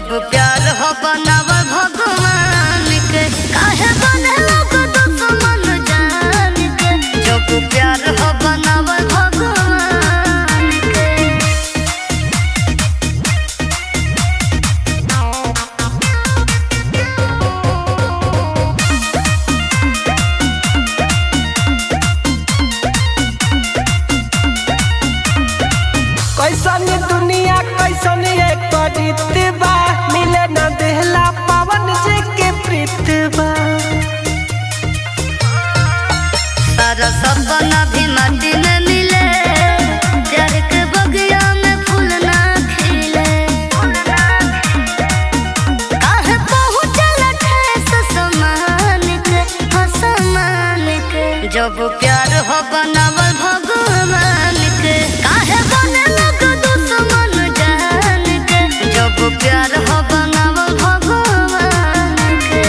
जब प्यार हो बनावल भगवान के काहे बने लोग दुश्मन जान के जब प्यार हो बनावल भगवान के कैसन दुनिया कैसन एक रीत बा मिले न देहला पावन जी के प्रीत बा सारा सपना भी माटी में मिले प्यार के बगिया में फूल ना खिले काहे पहुँचल ठेस समान के हो समान के जब प्यार हो बनावल भगवान के काहे बने लोग दुश्मन जान के जब प्यार हो बनावल भगवान के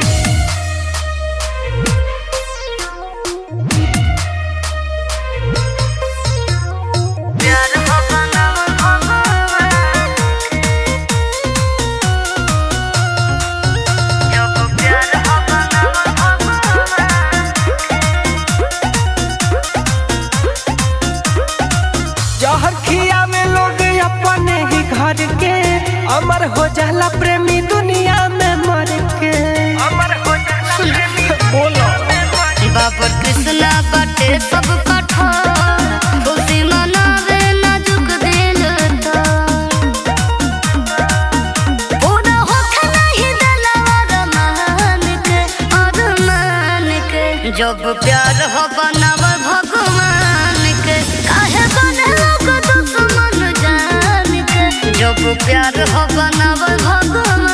प्यार हो बनावल भगवान जब प्यार हो बनावल भगवान जहर खिया में लोग अपने ही घर के अमर हो जाला प्रेमी दुनिया में मर के अमर हो जाला बोलो बाबर कृष्णा बाटे सब कठोर खुशी मनावे नाजुक दिल तो पूरा होखे नहीं दिलवा अरमान के अरमान के जब प्यार हो बनावल भगवान के काहे बने लोग दुश्मन जान के जब प्यार हो बनावल भगवान